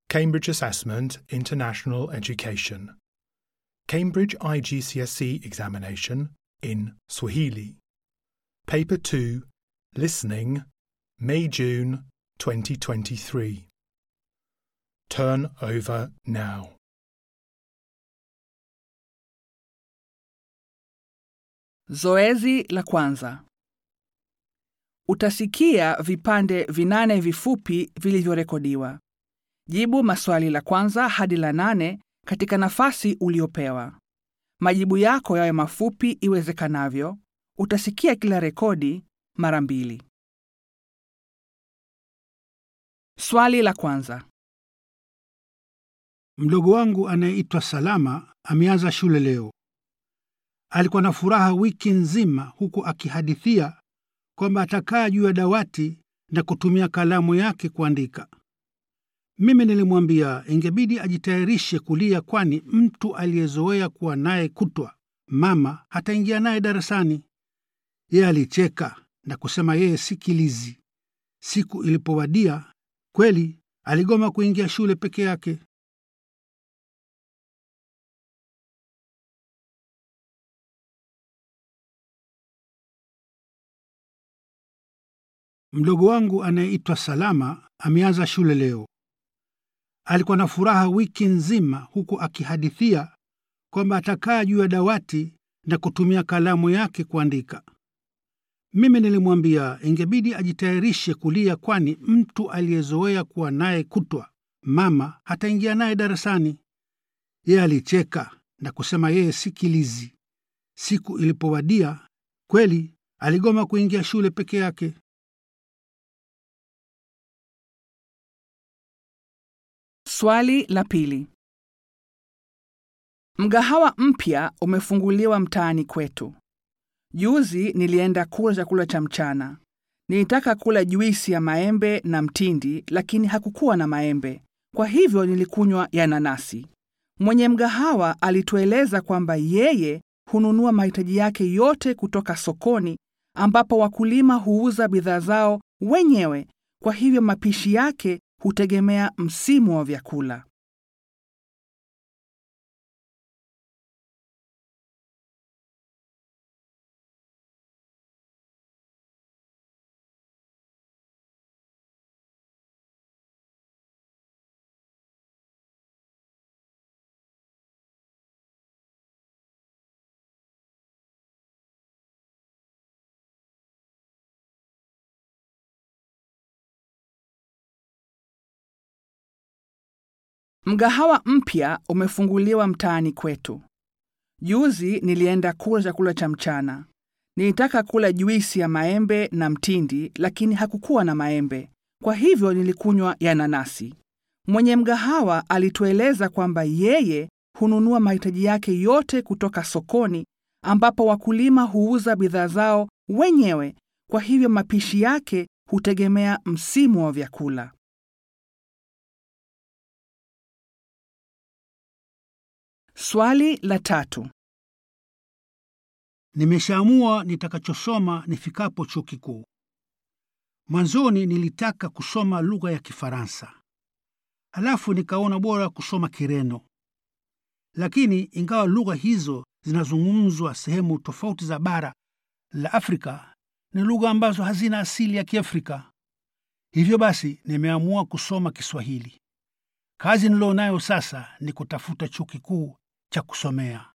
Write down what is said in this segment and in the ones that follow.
Cambridge Assessment International Education. Cambridge IGCSE examination in Swahili. Paper 2, Listening, May June 2023. Turn over now. Zoezi la kwanza. Utasikia vipande vinane vifupi vilivyorekodiwa. Jibu maswali la kwanza hadi la nane katika nafasi uliopewa. Majibu yako yawe mafupi iwezekanavyo. Utasikia kila rekodi mara mbili. Swali la kwanza. Mdogo wangu anayeitwa Salama ameanza shule leo. Alikuwa na furaha wiki nzima, huku akihadithia kwamba atakaa juu ya dawati na kutumia kalamu yake kuandika. Mimi nilimwambia ingebidi ajitayarishe kulia, kwani mtu aliyezoea kuwa naye kutwa mama hataingia naye darasani. Yeye alicheka na kusema yeye si kilizi. Siku ilipowadia, kweli aligoma kuingia shule peke yake. Mdogo wangu anayeitwa Salama ameanza shule leo. Alikuwa na furaha wiki nzima, huku akihadithia kwamba atakaa juu ya dawati na kutumia kalamu yake kuandika. Mimi nilimwambia ingebidi ajitayarishe kulia, kwani mtu aliyezoea kuwa naye kutwa mama hataingia naye darasani. Yeye alicheka na kusema yeye si kilizi. Siku ilipowadia, kweli aligoma kuingia shule peke yake. Swali la pili. Mgahawa mpya umefunguliwa mtaani kwetu. Juzi nilienda kula chakula cha mchana. Nilitaka kula juisi ya maembe na mtindi, lakini hakukuwa na maembe, kwa hivyo nilikunywa ya nanasi. Mwenye mgahawa alitueleza kwamba yeye hununua mahitaji yake yote kutoka sokoni, ambapo wakulima huuza bidhaa zao wenyewe, kwa hivyo mapishi yake hutegemea msimu wa vyakula. Mgahawa mpya umefunguliwa mtaani kwetu. Juzi nilienda kula chakula cha mchana. Nilitaka kula juisi ya maembe na mtindi, lakini hakukuwa na maembe, kwa hivyo nilikunywa ya nanasi. Mwenye mgahawa alitueleza kwamba yeye hununua mahitaji yake yote kutoka sokoni, ambapo wakulima huuza bidhaa zao wenyewe, kwa hivyo mapishi yake hutegemea msimu wa vyakula. Swali la tatu. Nimeshaamua nitakachosoma nifikapo chuo kikuu. Mwanzoni nilitaka kusoma lugha ya Kifaransa, halafu nikaona bora kusoma Kireno, lakini ingawa lugha hizo zinazungumzwa sehemu tofauti za bara la Afrika, ni lugha ambazo hazina asili ya Kiafrika. Hivyo basi nimeamua kusoma Kiswahili. Kazi nilionayo sasa ni kutafuta chuo kikuu cha kusomea.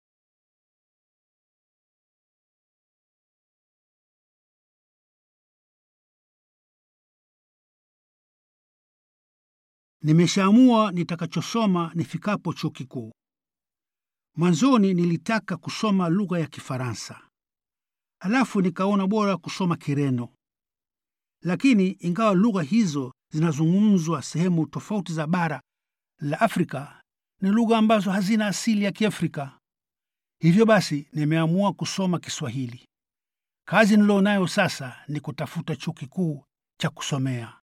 Nimeshaamua nitakachosoma nifikapo chuo kikuu. Mwanzoni nilitaka kusoma lugha ya Kifaransa, halafu nikaona bora kusoma Kireno, lakini ingawa lugha hizo zinazungumzwa sehemu tofauti za bara la Afrika, ni lugha ambazo hazina asili ya Kiafrika. Hivyo basi nimeamua kusoma Kiswahili. Kazi nilionayo sasa ni kutafuta chuo kikuu cha kusomea.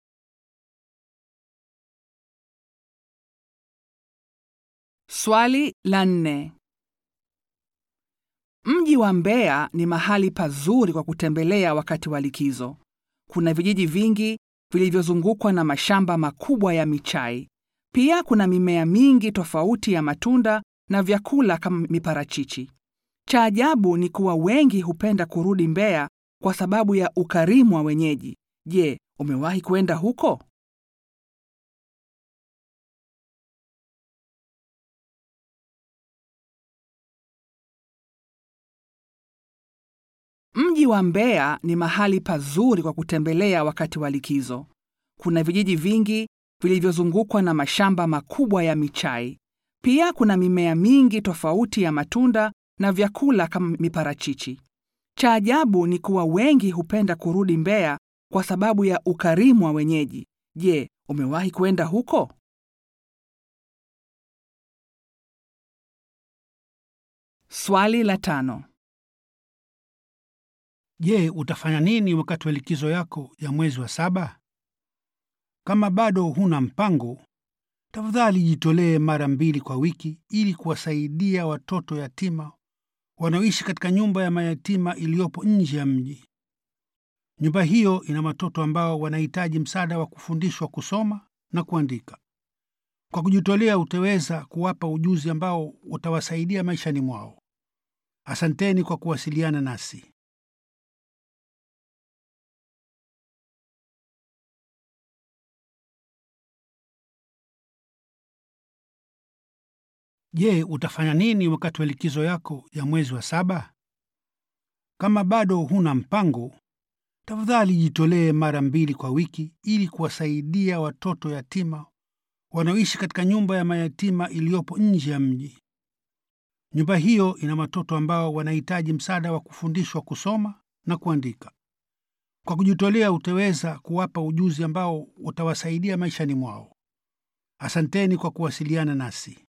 Swali la nne. Mji wa Mbeya ni mahali pazuri kwa kutembelea wakati wa likizo. Kuna vijiji vingi vilivyozungukwa na mashamba makubwa ya michai. Pia kuna mimea mingi tofauti ya matunda na vyakula kama miparachichi. Cha ajabu ni kuwa wengi hupenda kurudi Mbeya kwa sababu ya ukarimu wa wenyeji. Je, umewahi kwenda huko? Mji wa Mbeya ni mahali pazuri kwa kutembelea wakati wa likizo. Kuna vijiji vingi vilivyozungukwa na mashamba makubwa ya michai. Pia kuna mimea mingi tofauti ya matunda na vyakula kama miparachichi. Cha ajabu ni kuwa wengi hupenda kurudi Mbeya kwa sababu ya ukarimu wa wenyeji. Je, umewahi kwenda huko? Swali la tano. Je, utafanya nini wakati wa likizo yako ya mwezi wa saba? Kama bado huna mpango, tafadhali jitolee mara mbili kwa wiki ili kuwasaidia watoto yatima wanaoishi katika nyumba ya mayatima iliyopo nje ya mji. Nyumba hiyo ina watoto ambao wanahitaji msaada wa kufundishwa kusoma na kuandika. Kwa kujitolea, utaweza kuwapa ujuzi ambao utawasaidia maishani mwao. Asanteni kwa kuwasiliana nasi. Je, utafanya nini wakati wa likizo yako ya mwezi wa saba? Kama bado huna mpango, tafadhali jitolee mara mbili kwa wiki ili kuwasaidia watoto yatima wanaoishi katika nyumba ya mayatima iliyopo nje ya mji. Nyumba hiyo ina watoto ambao wanahitaji msaada wa kufundishwa kusoma na kuandika. Kwa kujitolea, utaweza kuwapa ujuzi ambao utawasaidia maishani mwao. Asanteni kwa kuwasiliana nasi.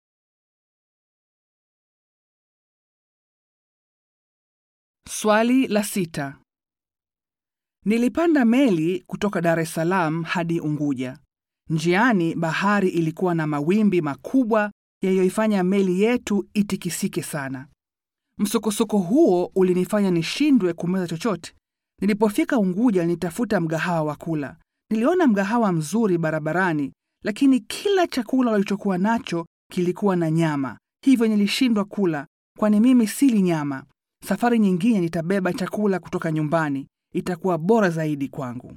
Swali la sita. Nilipanda meli kutoka Dar es Salaam hadi Unguja. Njiani bahari ilikuwa na mawimbi makubwa yaliyoifanya meli yetu itikisike sana. Msukosuko huo ulinifanya nishindwe kumeza chochote. Nilipofika Unguja nilitafuta mgahawa wa kula. Niliona mgahawa mzuri barabarani, lakini kila chakula walichokuwa nacho kilikuwa na nyama, hivyo nilishindwa kula, kwani mimi sili nyama. Safari nyingine nitabeba chakula kutoka nyumbani, itakuwa bora zaidi kwangu.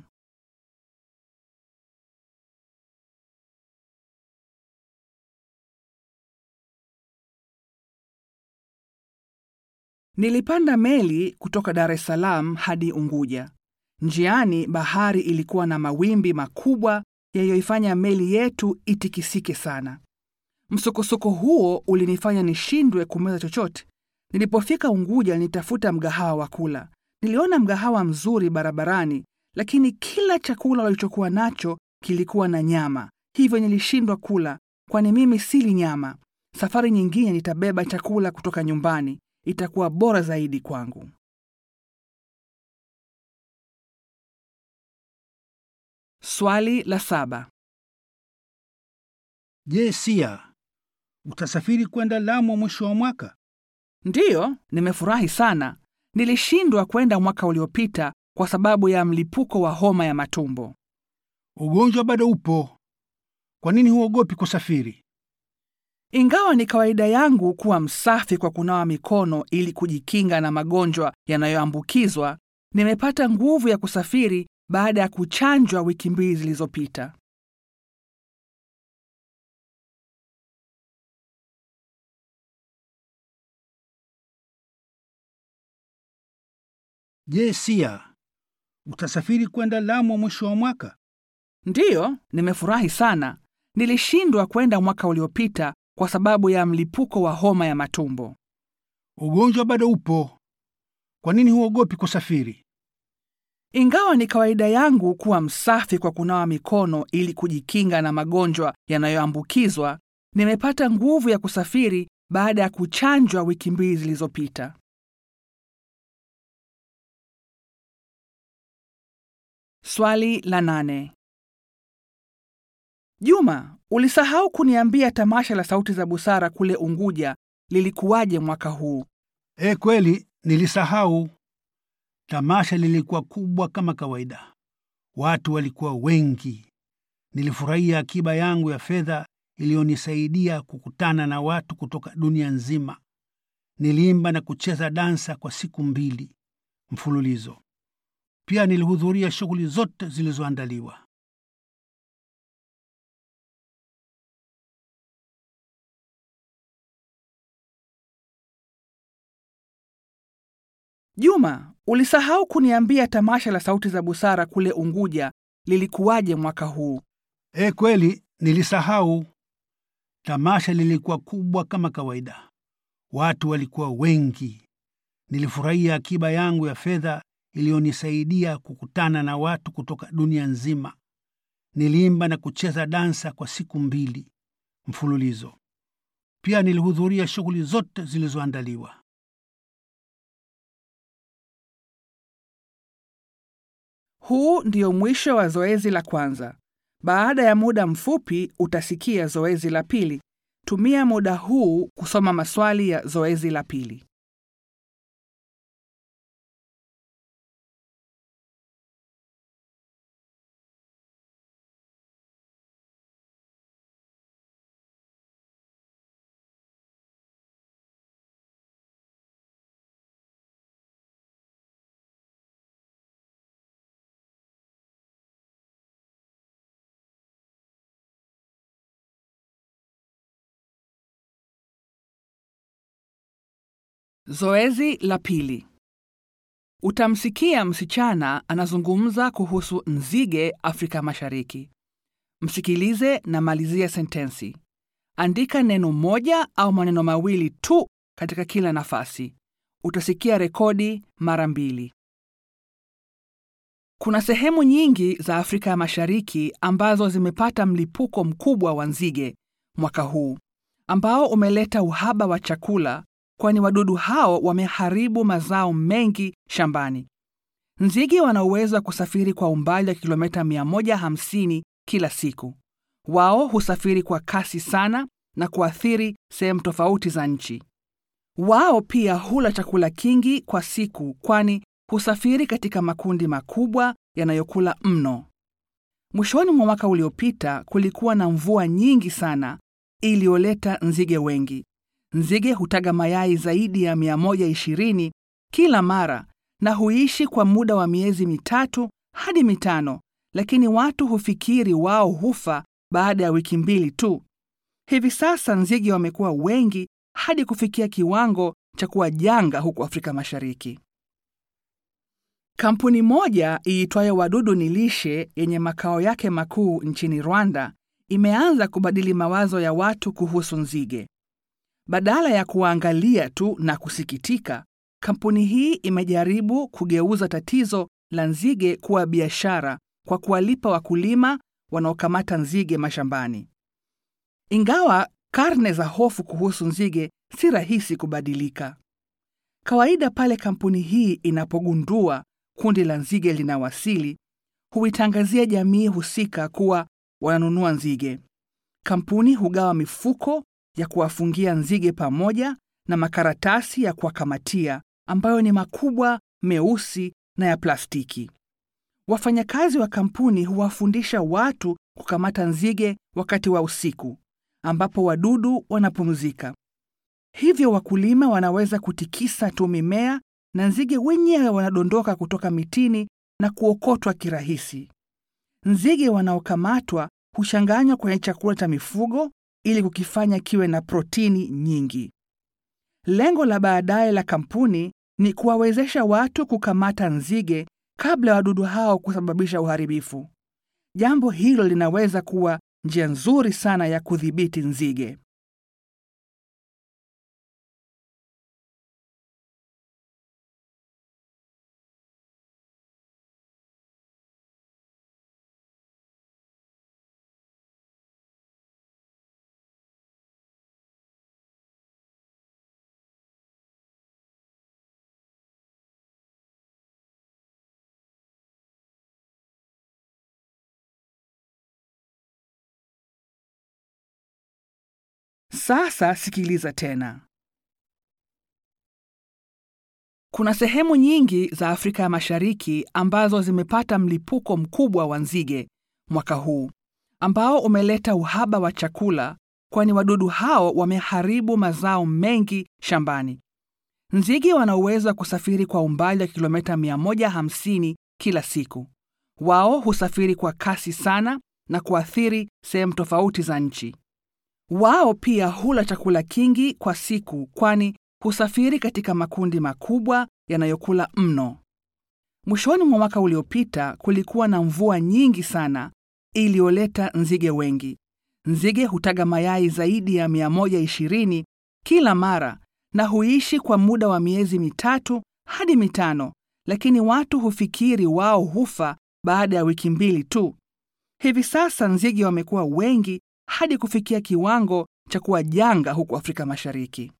Nilipanda meli kutoka Dar es Salaam hadi Unguja. Njiani bahari ilikuwa na mawimbi makubwa yaliyoifanya meli yetu itikisike sana. Msukosuko huo ulinifanya nishindwe kumeza chochote. Nilipofika Unguja nilitafuta mgahawa wa kula. Niliona mgahawa mzuri barabarani, lakini kila chakula walichokuwa nacho kilikuwa na nyama, hivyo nilishindwa kula, kwani mimi sili nyama. Safari nyingine nitabeba chakula kutoka nyumbani, itakuwa bora zaidi kwangu. Swali la saba. Je, Sia, utasafiri kwenda Lamu mwisho wa mwaka? Ndiyo, nimefurahi sana. Nilishindwa kwenda mwaka uliopita kwa sababu ya mlipuko wa homa ya matumbo. Ugonjwa bado upo. Kwa nini huogopi kusafiri? Ingawa ni kawaida yangu kuwa msafi kwa kunawa mikono ili kujikinga na magonjwa yanayoambukizwa, nimepata nguvu ya kusafiri baada ya kuchanjwa wiki mbili zilizopita. Je, Sia, utasafiri kwenda Lamu mwisho wa mwaka? Ndiyo, nimefurahi sana. Nilishindwa kwenda mwaka uliopita kwa sababu ya mlipuko wa homa ya matumbo. Ugonjwa bado upo. Kwa nini huogopi kusafiri? Ingawa ni kawaida yangu kuwa msafi kwa kunawa mikono ili kujikinga na magonjwa yanayoambukizwa, nimepata nguvu ya kusafiri baada ya kuchanjwa wiki mbili zilizopita. Swali la nane. Juma, ulisahau kuniambia tamasha la Sauti za Busara kule Unguja lilikuwaje mwaka huu? E, kweli nilisahau. Tamasha lilikuwa kubwa kama kawaida, watu walikuwa wengi. Nilifurahia akiba yangu ya fedha iliyonisaidia kukutana na watu kutoka dunia nzima. Niliimba na kucheza dansa kwa siku mbili mfululizo. Pia nilihudhuria shughuli zote zilizoandaliwa. Juma, ulisahau kuniambia tamasha la Sauti za Busara kule Unguja lilikuwaje mwaka huu? E, kweli nilisahau. Tamasha lilikuwa kubwa kama kawaida, watu walikuwa wengi. Nilifurahia akiba yangu ya fedha iliyonisaidia kukutana na watu kutoka dunia nzima. Niliimba na kucheza dansa kwa siku mbili mfululizo. Pia nilihudhuria shughuli zote zilizoandaliwa. Huu ndio mwisho wa zoezi la kwanza. Baada ya muda mfupi utasikia zoezi la pili. Tumia muda huu kusoma maswali ya zoezi la pili. Zoezi la pili. Utamsikia msichana anazungumza kuhusu nzige Afrika Mashariki. Msikilize na malizia sentensi. Andika neno moja au maneno mawili tu katika kila nafasi. Utasikia rekodi mara mbili. Kuna sehemu nyingi za Afrika ya Mashariki ambazo zimepata mlipuko mkubwa wa nzige mwaka huu ambao umeleta uhaba wa chakula kwani wadudu hao wameharibu mazao mengi shambani. Nzige wana uwezo wa kusafiri kwa umbali wa kilomita 150 kila siku. Wao husafiri kwa kasi sana na kuathiri sehemu tofauti za nchi. Wao pia hula chakula kingi kwa siku, kwani husafiri katika makundi makubwa yanayokula mno. Mwishoni mwa mwaka uliopita kulikuwa na mvua nyingi sana iliyoleta nzige wengi. Nzige hutaga mayai zaidi ya 120 kila mara na huishi kwa muda wa miezi mitatu hadi mitano, lakini watu hufikiri wao hufa baada ya wiki mbili tu. Hivi sasa nzige wamekuwa wengi hadi kufikia kiwango cha kuwa janga huko Afrika Mashariki. Kampuni moja iitwayo Wadudu ni Lishe yenye makao yake makuu nchini Rwanda imeanza kubadili mawazo ya watu kuhusu nzige. Badala ya kuwaangalia tu na kusikitika, kampuni hii imejaribu kugeuza tatizo la nzige kuwa biashara kwa kuwalipa wakulima wanaokamata nzige mashambani. Ingawa karne za hofu kuhusu nzige si rahisi kubadilika. Kawaida pale kampuni hii inapogundua kundi la nzige linawasili, huitangazia jamii husika kuwa wananunua nzige. Kampuni hugawa mifuko ya kuwafungia nzige pamoja na makaratasi ya kuwakamatia ambayo ni makubwa, meusi na ya plastiki. Wafanyakazi wa kampuni huwafundisha watu kukamata nzige wakati wa usiku ambapo wadudu wanapumzika. Hivyo wakulima wanaweza kutikisa tu mimea na nzige wenyewe wanadondoka kutoka mitini na kuokotwa kirahisi. Nzige wanaokamatwa huchanganywa kwenye chakula cha mifugo ili kukifanya kiwe na protini nyingi. Lengo la baadaye la kampuni ni kuwawezesha watu kukamata nzige kabla ya wadudu hao kusababisha uharibifu. Jambo hilo linaweza kuwa njia nzuri sana ya kudhibiti nzige. Sasa sikiliza tena. Kuna sehemu nyingi za Afrika ya Mashariki ambazo zimepata mlipuko mkubwa wa nzige mwaka huu ambao umeleta uhaba wa chakula kwani wadudu hao wameharibu mazao mengi shambani. Nzige wana uwezo wa kusafiri kwa umbali wa kilomita 150 kila siku. Wao husafiri kwa kasi sana na kuathiri sehemu tofauti za nchi. Wao pia hula chakula kingi kwa siku, kwani husafiri katika makundi makubwa yanayokula mno. Mwishoni mwa mwaka uliopita kulikuwa na mvua nyingi sana iliyoleta nzige wengi. Nzige hutaga mayai zaidi ya 120 kila mara na huishi kwa muda wa miezi mitatu hadi mitano, lakini watu hufikiri wao hufa baada ya wiki mbili tu. Hivi sasa nzige wamekuwa wengi hadi kufikia kiwango cha kuwa janga huko Afrika Mashariki.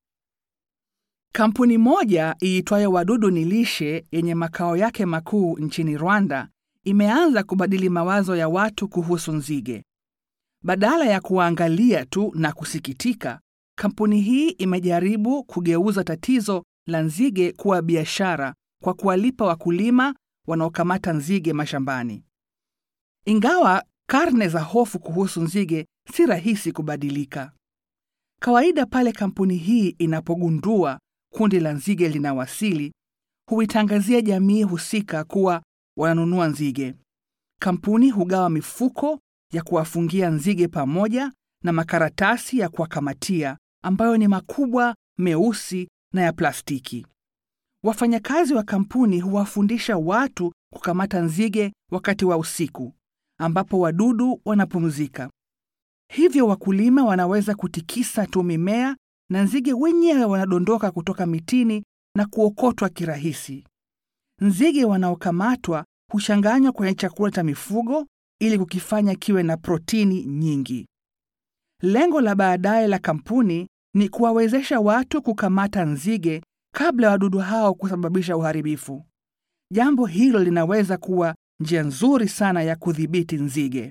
Kampuni moja iitwayo Wadudu ni Lishe yenye makao yake makuu nchini Rwanda imeanza kubadili mawazo ya watu kuhusu nzige. Badala ya kuwaangalia tu na kusikitika, kampuni hii imejaribu kugeuza tatizo la nzige kuwa biashara kwa kuwalipa wakulima wanaokamata nzige mashambani. Ingawa karne za hofu kuhusu nzige si rahisi kubadilika. Kawaida pale kampuni hii inapogundua kundi la nzige linawasili, huitangazia jamii husika kuwa wananunua nzige. Kampuni hugawa mifuko ya kuwafungia nzige pamoja na makaratasi ya kuwakamatia ambayo ni makubwa, meusi na ya plastiki. Wafanyakazi wa kampuni huwafundisha watu kukamata nzige wakati wa usiku ambapo wadudu wanapumzika. Hivyo wakulima wanaweza kutikisa tu mimea na nzige wenyewe wanadondoka kutoka mitini na kuokotwa kirahisi. Nzige wanaokamatwa huchanganywa kwenye chakula cha mifugo ili kukifanya kiwe na protini nyingi. Lengo la baadaye la kampuni ni kuwawezesha watu kukamata nzige kabla ya wadudu hao kusababisha uharibifu. Jambo hilo linaweza kuwa njia nzuri sana ya kudhibiti nzige.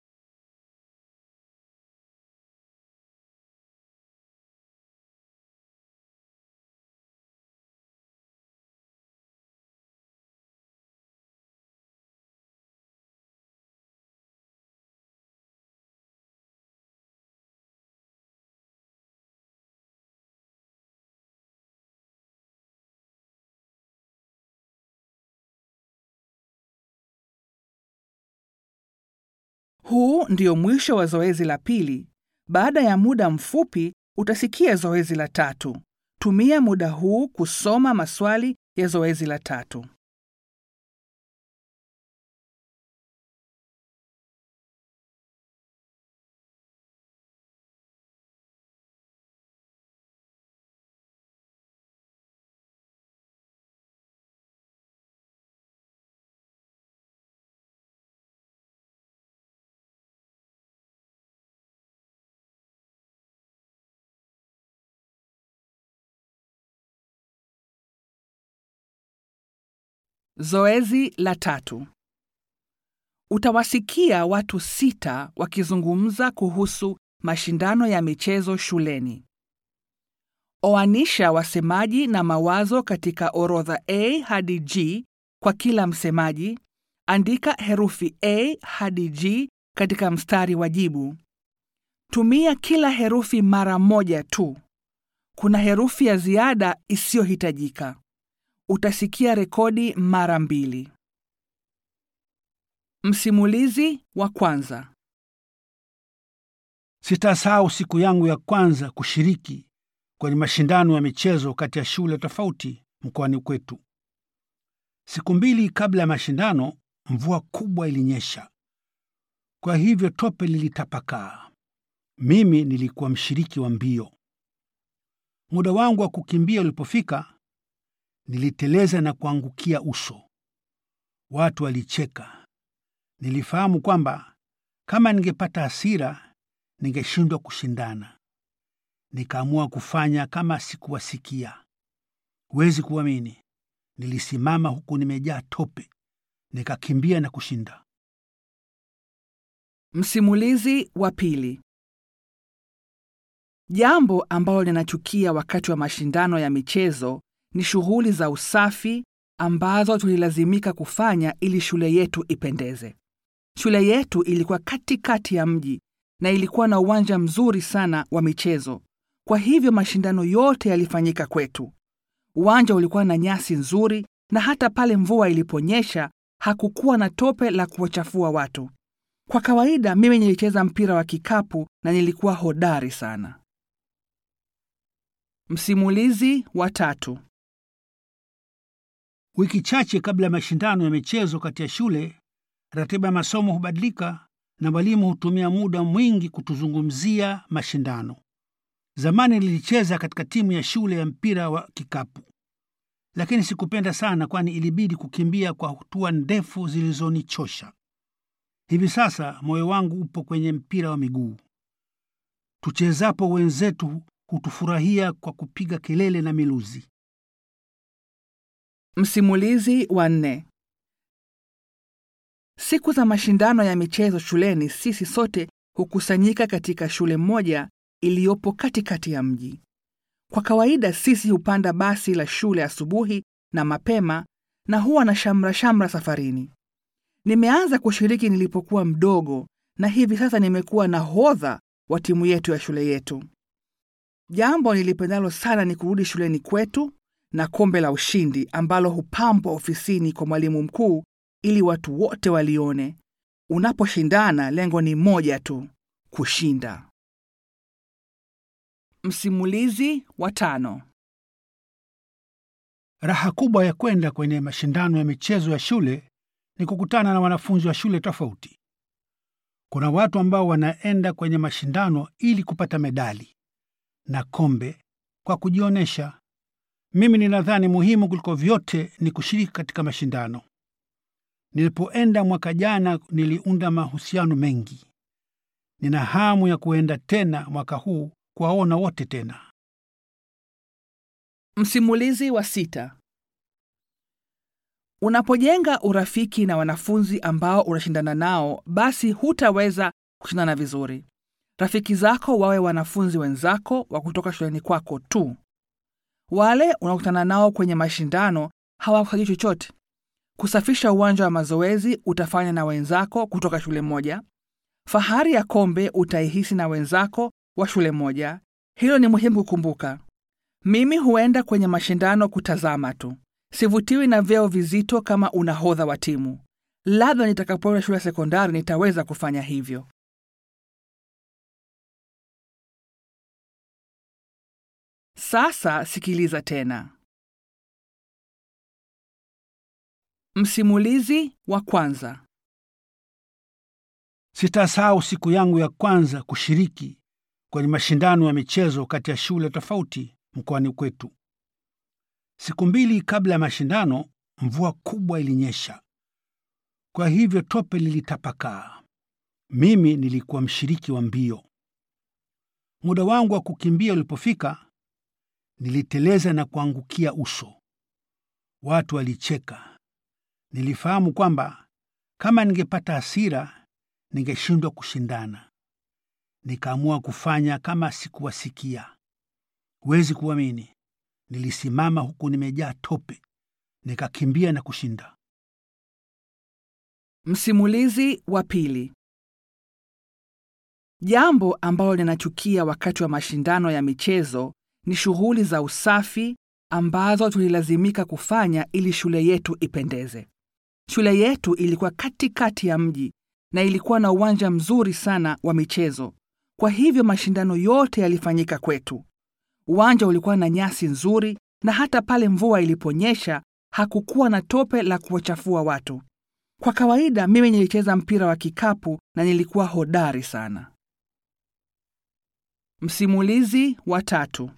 Huu ndio mwisho wa zoezi la pili. Baada ya muda mfupi utasikia zoezi la tatu. Tumia muda huu kusoma maswali ya zoezi la tatu. Zoezi la tatu. Utawasikia watu sita wakizungumza kuhusu mashindano ya michezo shuleni. Oanisha wasemaji na mawazo katika orodha A hadi G kwa kila msemaji. Andika herufi A hadi G katika mstari wa jibu. Tumia kila herufi mara moja tu. Kuna herufi ya ziada isiyohitajika. Utasikia rekodi mara mbili. Msimulizi wa kwanza. Sitasahau siku yangu ya kwanza kushiriki kwenye mashindano ya michezo kati ya shule tofauti mkoani kwetu. Siku mbili kabla ya mashindano, mvua kubwa ilinyesha, kwa hivyo tope lilitapakaa. Mimi nilikuwa mshiriki wa mbio. Muda wangu wa kukimbia ulipofika, niliteleza na kuangukia uso. Watu walicheka. Nilifahamu kwamba kama ningepata hasira ningeshindwa kushindana. Nikaamua kufanya kama sikuwasikia. Huwezi kuamini, nilisimama huku nimejaa tope, nikakimbia na kushinda. Msimulizi wa pili. Jambo ambalo ninachukia wakati wa mashindano ya michezo ni shughuli za usafi ambazo tulilazimika kufanya ili shule yetu ipendeze. Shule yetu ilikuwa katikati ya mji na ilikuwa na uwanja mzuri sana wa michezo. Kwa hivyo mashindano yote yalifanyika kwetu. Uwanja ulikuwa na nyasi nzuri, na hata pale mvua iliponyesha hakukuwa na tope la kuwachafua watu. Kwa kawaida mimi nilicheza mpira wa kikapu na nilikuwa hodari sana. Msimulizi wa tatu. Wiki chache kabla ya mashindano ya michezo kati ya shule, ratiba ya masomo hubadilika na walimu hutumia muda mwingi kutuzungumzia mashindano. Zamani nilicheza katika timu ya shule ya mpira wa kikapu, lakini sikupenda sana, kwani ilibidi kukimbia kwa hatua ndefu zilizonichosha. Hivi sasa moyo wangu upo kwenye mpira wa miguu. Tuchezapo wenzetu hutufurahia kwa kupiga kelele na miluzi. Msimulizi wa nne. Siku za mashindano ya michezo shuleni, sisi sote hukusanyika katika shule moja iliyopo katikati ya mji. Kwa kawaida sisi hupanda basi la shule asubuhi na mapema na huwa na shamra shamra safarini. Nimeanza kushiriki nilipokuwa mdogo na hivi sasa nimekuwa nahodha wa timu yetu ya shule yetu. Jambo nilipendalo sana ni kurudi shuleni kwetu na kombe la ushindi ambalo hupambwa ofisini kwa mwalimu mkuu ili watu wote walione. Unaposhindana, lengo ni moja tu, kushinda. Msimulizi wa tano. Raha kubwa ya kwenda kwenye mashindano ya michezo ya shule ni kukutana na wanafunzi wa shule tofauti. Kuna watu ambao wanaenda kwenye mashindano ili kupata medali na kombe kwa kujionyesha. Mimi ninadhani muhimu kuliko vyote ni kushiriki katika mashindano. Nilipoenda mwaka jana, niliunda mahusiano mengi. Nina hamu ya kuenda tena mwaka huu kuwaona wote tena. Msimulizi wa sita. Unapojenga urafiki na wanafunzi ambao unashindana nao, basi hutaweza kushindana vizuri. Rafiki zako wawe wanafunzi wenzako wa kutoka shuleni kwako tu. Wale unaokutana nao kwenye mashindano hawakusaidii chochote. Kusafisha uwanja wa mazoezi utafanya na wenzako kutoka shule moja. Fahari ya kombe utaihisi na wenzako wa shule moja. Hilo ni muhimu kukumbuka. Mimi huenda kwenye mashindano kutazama tu. Sivutiwi na vyeo vizito kama unahodha wa timu. Labda nitakapoenda shule ya sekondari nitaweza kufanya hivyo. Sasa sikiliza tena. Msimulizi wa kwanza. Sitasahau siku yangu ya kwanza kushiriki kwenye mashindano ya michezo kati ya shule tofauti mkoani kwetu. Siku mbili kabla ya mashindano, mvua kubwa ilinyesha, kwa hivyo tope lilitapakaa. Mimi nilikuwa mshiriki wa mbio. Muda wangu wa kukimbia ulipofika, niliteleza na kuangukia uso. Watu walicheka. Nilifahamu kwamba kama ningepata hasira ningeshindwa kushindana. Nikaamua kufanya kama sikuwasikia. Huwezi kuamini, nilisimama huku nimejaa tope, nikakimbia na kushinda. Msimulizi wa pili. Jambo ambalo ninachukia wakati wa mashindano ya michezo ni shughuli za usafi ambazo tulilazimika kufanya ili shule yetu ipendeze. Shule yetu ilikuwa katikati ya mji na ilikuwa na uwanja mzuri sana wa michezo. Kwa hivyo mashindano yote yalifanyika kwetu. Uwanja ulikuwa na nyasi nzuri na hata pale mvua iliponyesha hakukuwa na tope la kuwachafua watu. Kwa kawaida mimi nilicheza mpira wa kikapu na nilikuwa hodari sana. Msimulizi wa tatu.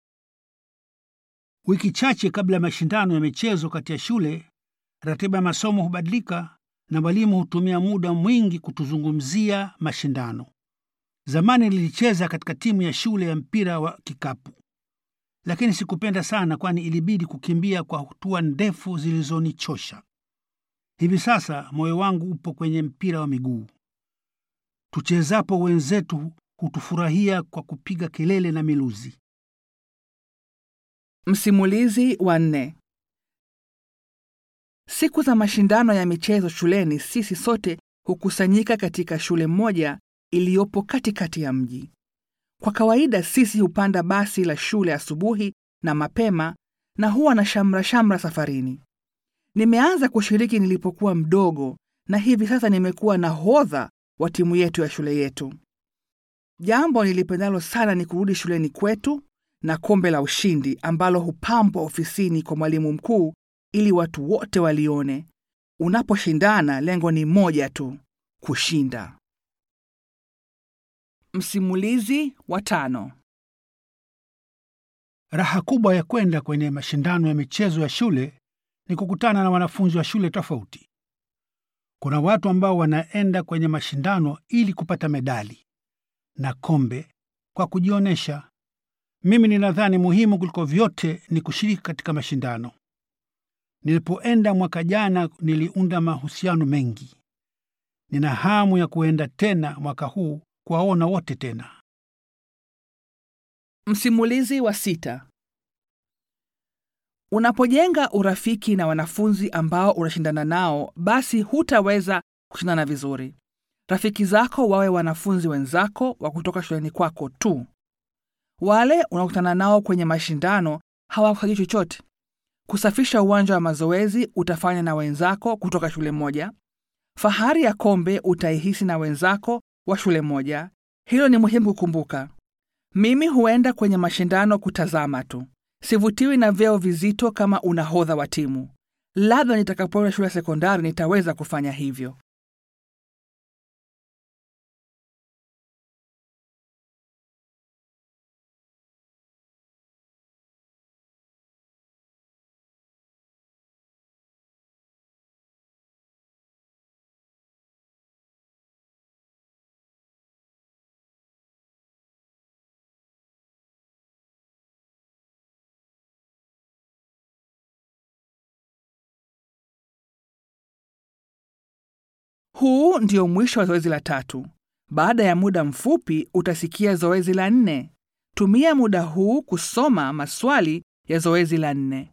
Wiki chache kabla ya mashindano ya michezo kati ya shule, ratiba ya masomo hubadilika na walimu hutumia muda mwingi kutuzungumzia mashindano. Zamani nilicheza katika timu ya shule ya mpira wa kikapu, lakini sikupenda sana, kwani ilibidi kukimbia kwa hatua ndefu zilizonichosha. Hivi sasa moyo wangu upo kwenye mpira wa miguu. Tuchezapo wenzetu hutufurahia kwa kupiga kelele na miluzi. Msimulizi wa nne. Siku za mashindano ya michezo shuleni, sisi sote hukusanyika katika shule moja iliyopo katikati ya mji. Kwa kawaida sisi hupanda basi la shule asubuhi na mapema na huwa na shamra shamra safarini. Nimeanza kushiriki nilipokuwa mdogo na hivi sasa nimekuwa nahodha wa timu yetu ya shule yetu. Jambo nilipendalo sana ni kurudi shuleni kwetu na kombe la ushindi ambalo hupambwa ofisini kwa mwalimu mkuu ili watu wote walione. Unaposhindana, lengo ni moja tu, kushinda. Msimulizi wa tano. Raha kubwa ya kwenda kwenye mashindano ya michezo ya shule ni kukutana na wanafunzi wa shule tofauti. Kuna watu ambao wanaenda kwenye mashindano ili kupata medali na kombe kwa kujionyesha. Mimi ninadhani muhimu kuliko vyote ni kushiriki katika mashindano. Nilipoenda mwaka jana, niliunda mahusiano mengi. Nina hamu ya kuenda tena mwaka huu kuwaona wote tena. Msimulizi wa sita. Unapojenga urafiki na wanafunzi ambao unashindana nao, basi hutaweza kushindana vizuri. Rafiki zako wawe wanafunzi wenzako wa kutoka shuleni kwako tu. Wale unaokutana nao kwenye mashindano hawakusaidii chochote. Kusafisha uwanja wa mazoezi utafanya na wenzako kutoka shule moja. Fahari ya kombe utaihisi na wenzako wa shule moja. Hilo ni muhimu kukumbuka. Mimi huenda kwenye mashindano kutazama tu. Sivutiwi na vyeo vizito kama unahodha wa timu. Labda nitakapoenda shule ya sekondari nitaweza kufanya hivyo. Huu ndio mwisho wa zoezi la tatu. Baada ya muda mfupi utasikia zoezi la nne. Tumia muda huu kusoma maswali ya zoezi la nne.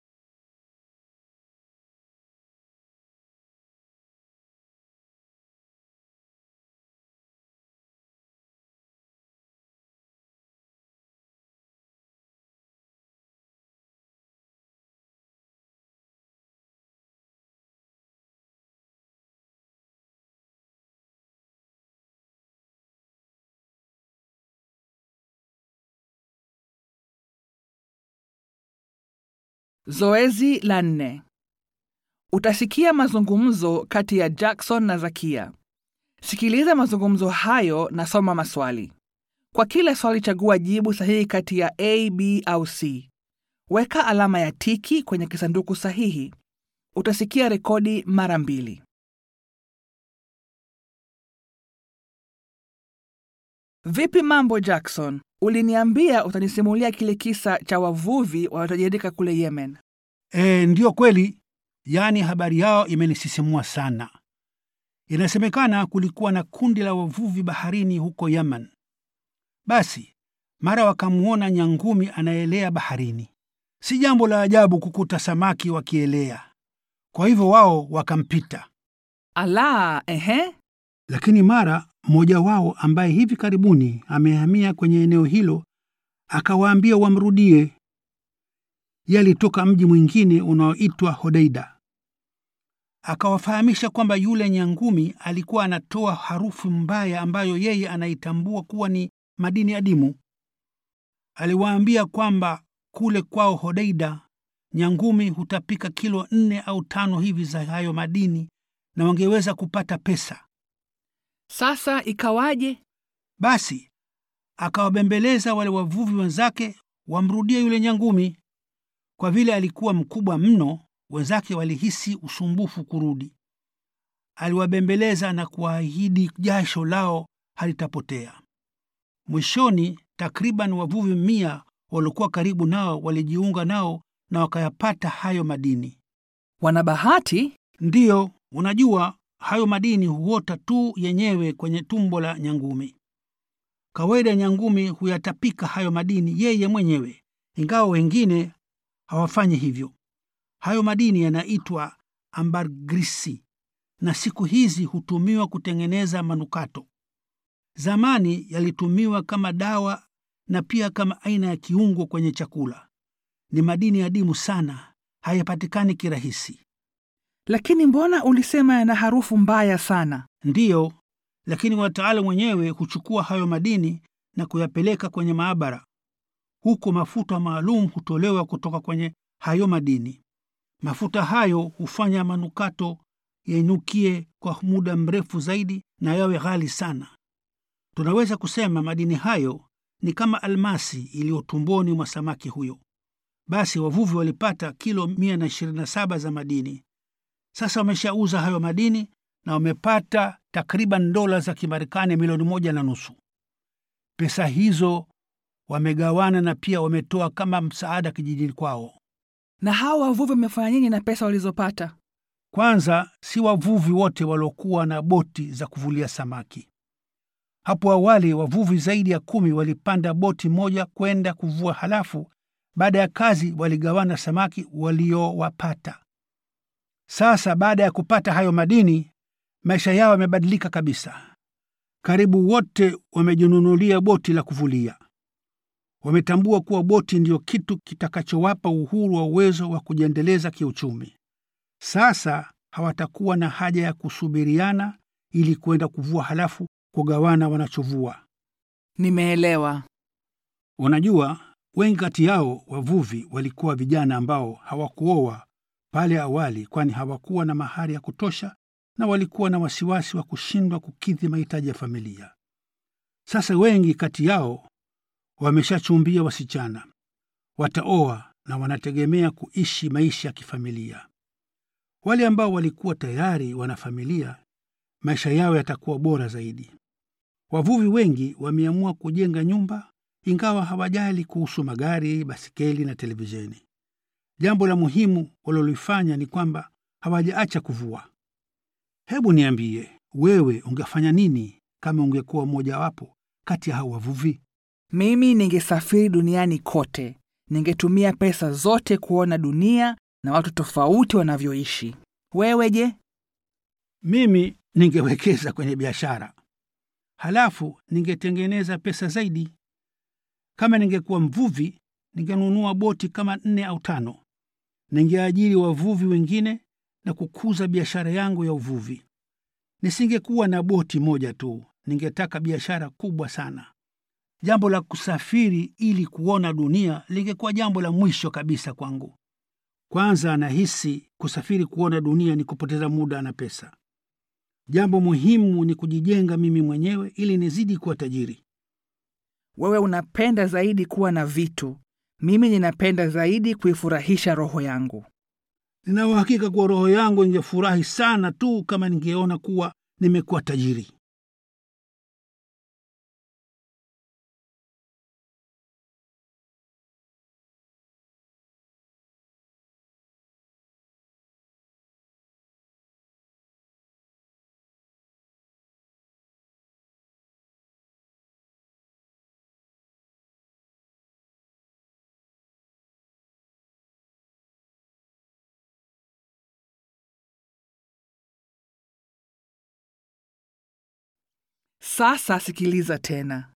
Zoezi la nne. Utasikia mazungumzo kati ya Jackson na Zakia. Sikiliza mazungumzo hayo na soma maswali. Kwa kila swali chagua jibu sahihi kati ya A, B au C. Weka alama ya tiki kwenye kisanduku sahihi. Utasikia rekodi mara mbili. Vipi mambo Jackson? Uliniambia utanisimulia kile kisa cha wavuvi waliotajirika kule Yemen. E, ndiyo kweli. Yaani habari yao imenisisimua sana. Inasemekana kulikuwa na kundi la wavuvi baharini huko Yemen. Basi mara wakamwona nyangumi anaelea baharini. Si jambo la ajabu kukuta samaki wakielea. Kwa hivyo wao wakampita. Ala, ehe. Lakini mara mmoja wao ambaye hivi karibuni amehamia kwenye eneo hilo akawaambia wamrudie. Yalitoka mji mwingine unaoitwa Hodeida. Akawafahamisha kwamba yule nyangumi alikuwa anatoa harufu mbaya ambayo yeye anaitambua kuwa ni madini adimu. Aliwaambia kwamba kule kwao Hodeida nyangumi hutapika kilo nne au tano hivi za hayo madini na wangeweza kupata pesa. Sasa ikawaje? Basi akawabembeleza wale wavuvi wenzake wamrudie yule nyangumi. Kwa vile alikuwa mkubwa mno, wenzake walihisi usumbufu kurudi. Aliwabembeleza na kuahidi jasho lao halitapotea. Mwishoni, takriban wavuvi mia waliokuwa karibu nao walijiunga nao na wakayapata hayo madini. Wana bahati? Ndiyo, unajua hayo madini huota tu yenyewe kwenye tumbo la nyangumi. Kawaida nyangumi huyatapika hayo madini yeye mwenyewe, ingawa wengine hawafanyi hivyo. Hayo madini yanaitwa ambergris na siku hizi hutumiwa kutengeneza manukato. Zamani yalitumiwa kama dawa na pia kama aina ya kiungo kwenye chakula. Ni madini adimu sana, hayapatikani kirahisi. Lakini mbona ulisema yana harufu mbaya sana? Ndiyo, lakini wataalamu wenyewe huchukua hayo madini na kuyapeleka kwenye maabara. Huko mafuta maalum hutolewa kutoka kwenye hayo madini. Mafuta hayo hufanya manukato yainukie kwa muda mrefu zaidi na yawe ghali sana. Tunaweza kusema madini hayo ni kama almasi iliyo tumboni mwa samaki huyo. Basi wavuvi walipata kilo 127 za madini. Sasa wameshauza hayo madini na wamepata takriban dola za Kimarekani milioni moja na nusu. Pesa hizo wamegawana na pia wametoa kama msaada kijijini kwao. Na hawa wavuvi wamefanya nini na pesa walizopata? Kwanza, si wavuvi wote waliokuwa na boti za kuvulia samaki. Hapo awali wavuvi zaidi ya kumi walipanda boti moja kwenda kuvua, halafu baada ya kazi waligawana samaki waliowapata. Sasa baada ya kupata hayo madini, maisha yao yamebadilika kabisa. Karibu wote wamejinunulia boti la kuvulia. Wametambua kuwa boti ndiyo kitu kitakachowapa uhuru wa uwezo wa kujiendeleza kiuchumi. Sasa hawatakuwa na haja ya kusubiriana ili kwenda kuvua halafu kugawana wanachovua. Nimeelewa. Unajua, wengi kati yao wavuvi walikuwa vijana ambao hawakuoa pale awali, kwani hawakuwa na mahari ya kutosha na walikuwa na wasiwasi wa kushindwa kukidhi mahitaji ya familia. Sasa wengi kati yao wameshachumbia wasichana, wataoa na wanategemea kuishi maisha ya kifamilia. Wale ambao walikuwa tayari wana familia, maisha yao yatakuwa bora zaidi. Wavuvi wengi wameamua kujenga nyumba, ingawa hawajali kuhusu magari, basikeli na televisheni. Jambo la muhimu walilofanya ni kwamba hawajaacha kuvua. Hebu niambie, wewe ungefanya nini kama ungekuwa mmojawapo kati ya hao wavuvi? Mimi ningesafiri duniani kote. Ningetumia pesa zote kuona dunia na watu tofauti wanavyoishi. Wewe je? Mimi ningewekeza kwenye biashara, halafu ningetengeneza pesa zaidi. Kama ningekuwa mvuvi, ningenunua boti kama nne au tano. Ningeajiri wavuvi wengine na kukuza biashara yangu ya uvuvi. Nisingekuwa na boti moja tu, ningetaka biashara kubwa sana. Jambo la kusafiri ili kuona dunia lingekuwa jambo la mwisho kabisa kwangu. Kwanza nahisi kusafiri kuona dunia ni kupoteza muda na pesa. Jambo muhimu ni kujijenga mimi mwenyewe ili nizidi kuwa tajiri. Wewe unapenda zaidi kuwa na vitu. Mimi ninapenda zaidi kuifurahisha roho yangu. Nina uhakika kuwa roho yangu ingefurahi sana tu kama ningeona kuwa nimekuwa tajiri. Sasa sikiliza tena.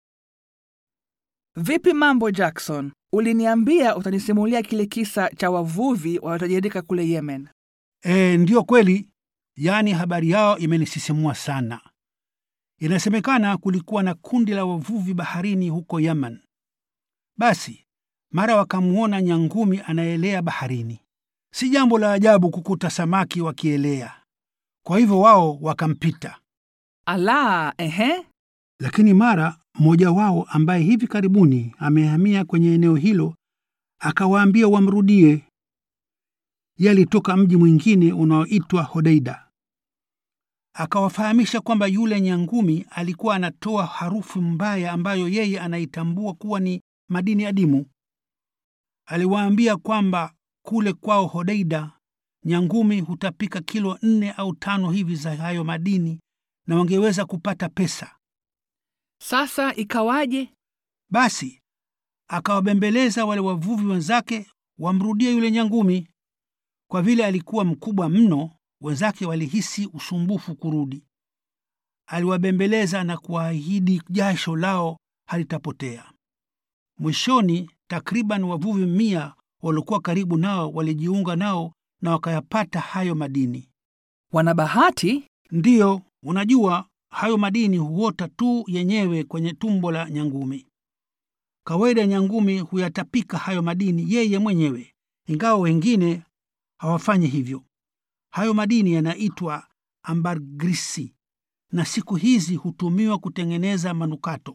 Vipi mambo Jackson? Uliniambia utanisimulia kile kisa cha wavuvi waliotajirika kule Yemen. E, ndiyo kweli. Yaani habari yao imenisisimua sana. Inasemekana kulikuwa na kundi la wavuvi baharini huko Yemen. Basi mara wakamwona nyangumi anaelea baharini. Si jambo la ajabu kukuta samaki wakielea. Kwa hivyo wao wakampita. Ala, ehe. Lakini mara mmoja wao ambaye hivi karibuni amehamia kwenye eneo hilo akawaambia wamrudie. Yeye alitoka mji mwingine unaoitwa Hodeida. Akawafahamisha kwamba yule nyangumi alikuwa anatoa harufu mbaya ambayo yeye anaitambua kuwa ni madini adimu. Aliwaambia kwamba kule kwao Hodeida nyangumi hutapika kilo nne au tano hivi za hayo madini na wangeweza kupata pesa. Sasa ikawaje? Basi akawabembeleza wale wavuvi wenzake wamrudie yule nyangumi. Kwa vile alikuwa mkubwa mno, wenzake walihisi usumbufu kurudi. aliwabembeleza na kuahidi jasho lao halitapotea. Mwishoni, takriban wavuvi mia waliokuwa karibu nao walijiunga nao na wakayapata hayo madini. Wana bahati? Ndiyo, unajua hayo madini huota tu yenyewe kwenye tumbo la nyangumi. Kawaida nyangumi huyatapika hayo madini yeye mwenyewe, ingawa wengine hawafanyi hivyo. Hayo madini yanaitwa ambergris na siku hizi hutumiwa kutengeneza manukato.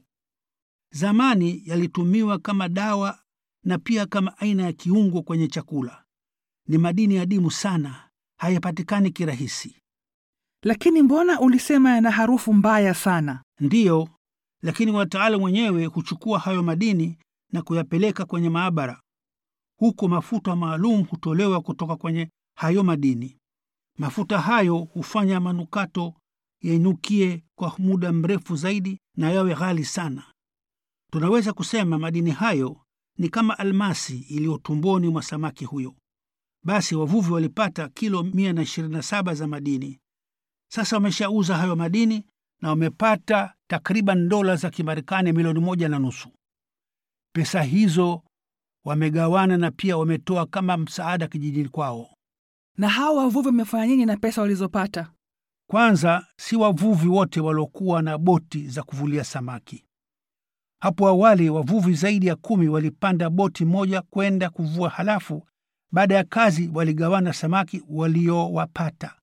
Zamani yalitumiwa kama dawa na pia kama aina ya kiungo kwenye chakula. Ni madini adimu sana, hayapatikani kirahisi. Lakini mbona ulisema yana harufu mbaya sana? Ndiyo, lakini wataalamu wenyewe huchukua hayo madini na kuyapeleka kwenye maabara. Huko mafuta maalum hutolewa kutoka kwenye hayo madini. Mafuta hayo hufanya manukato yainukie kwa muda mrefu zaidi na yawe ghali sana. Tunaweza kusema madini hayo ni kama almasi iliyo tumboni mwa samaki huyo. Basi wavuvi walipata kilo 127 za madini. Sasa wameshauza hayo madini na wamepata takriban dola za Kimarekani milioni moja na nusu. Pesa hizo wamegawana na pia wametoa kama msaada kijijini kwao. Na hawa wavuvi wamefanya nini na pesa walizopata? Kwanza, si wavuvi wote waliokuwa na boti za kuvulia samaki. Hapo awali wavuvi zaidi ya kumi walipanda boti moja kwenda kuvua, halafu baada ya kazi waligawana samaki waliowapata.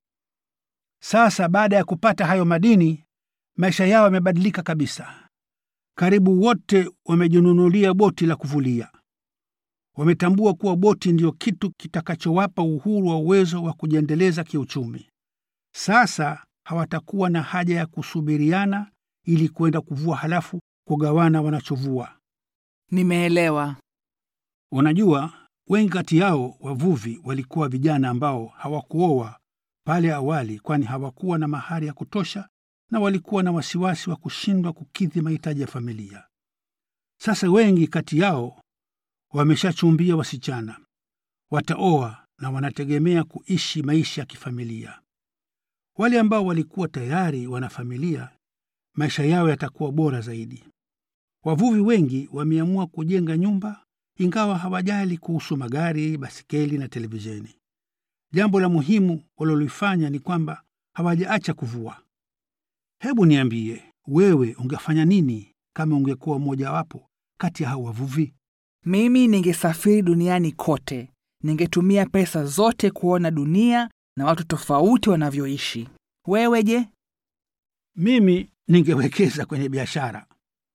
Sasa baada ya kupata hayo madini, maisha yao yamebadilika kabisa. Karibu wote wamejinunulia boti la kuvulia. Wametambua kuwa boti ndiyo kitu kitakachowapa uhuru wa uwezo wa kujiendeleza kiuchumi. Sasa hawatakuwa na haja ya kusubiriana ili kwenda kuvua halafu kugawana wanachovua. Nimeelewa. Unajua, wengi kati yao wavuvi walikuwa vijana ambao hawakuoa pale awali, kwani hawakuwa na mahari ya kutosha na walikuwa na wasiwasi wa kushindwa kukidhi mahitaji ya familia. Sasa wengi kati yao wameshachumbia wasichana, wataoa na wanategemea kuishi maisha ya kifamilia. Wale ambao walikuwa tayari wana familia, maisha yao yatakuwa bora zaidi. Wavuvi wengi wameamua kujenga nyumba, ingawa hawajali kuhusu magari, basikeli na televisheni. Jambo la muhimu walilofanya ni kwamba hawajaacha kuvua. Hebu niambie, wewe ungefanya nini kama ungekuwa mmojawapo kati ya hao wavuvi? Mimi ningesafiri duniani kote, ningetumia pesa zote kuona dunia na watu tofauti wanavyoishi. Wewe je? Mimi ningewekeza kwenye biashara,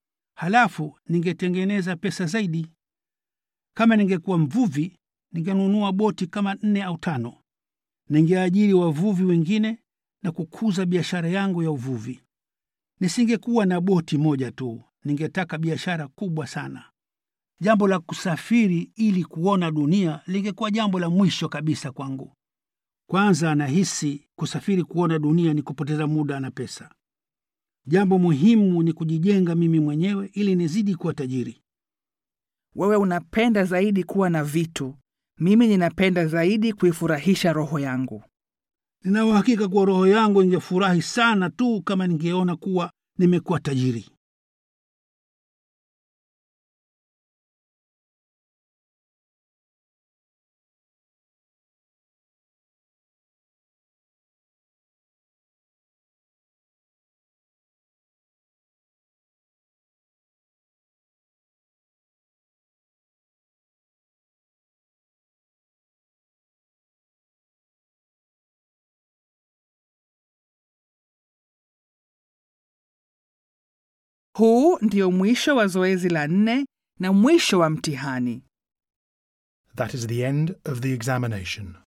halafu ningetengeneza pesa zaidi. Kama ningekuwa mvuvi, ningenunua boti kama nne au tano. Ningeajiri wavuvi wengine na kukuza biashara yangu ya uvuvi. Nisingekuwa na boti moja tu, ningetaka biashara kubwa sana. Jambo la kusafiri ili kuona dunia lingekuwa jambo la mwisho kabisa kwangu. Kwanza nahisi kusafiri kuona dunia ni kupoteza muda na pesa. Jambo muhimu ni kujijenga mimi mwenyewe ili nizidi kuwa tajiri. Wewe unapenda zaidi kuwa na vitu, mimi ninapenda zaidi kuifurahisha roho yangu. Nina uhakika kuwa roho yangu ingefurahi sana tu kama ningeona kuwa nimekuwa tajiri. Huu ndio mwisho wa zoezi la nne na mwisho wa mtihani. That is the end of the examination.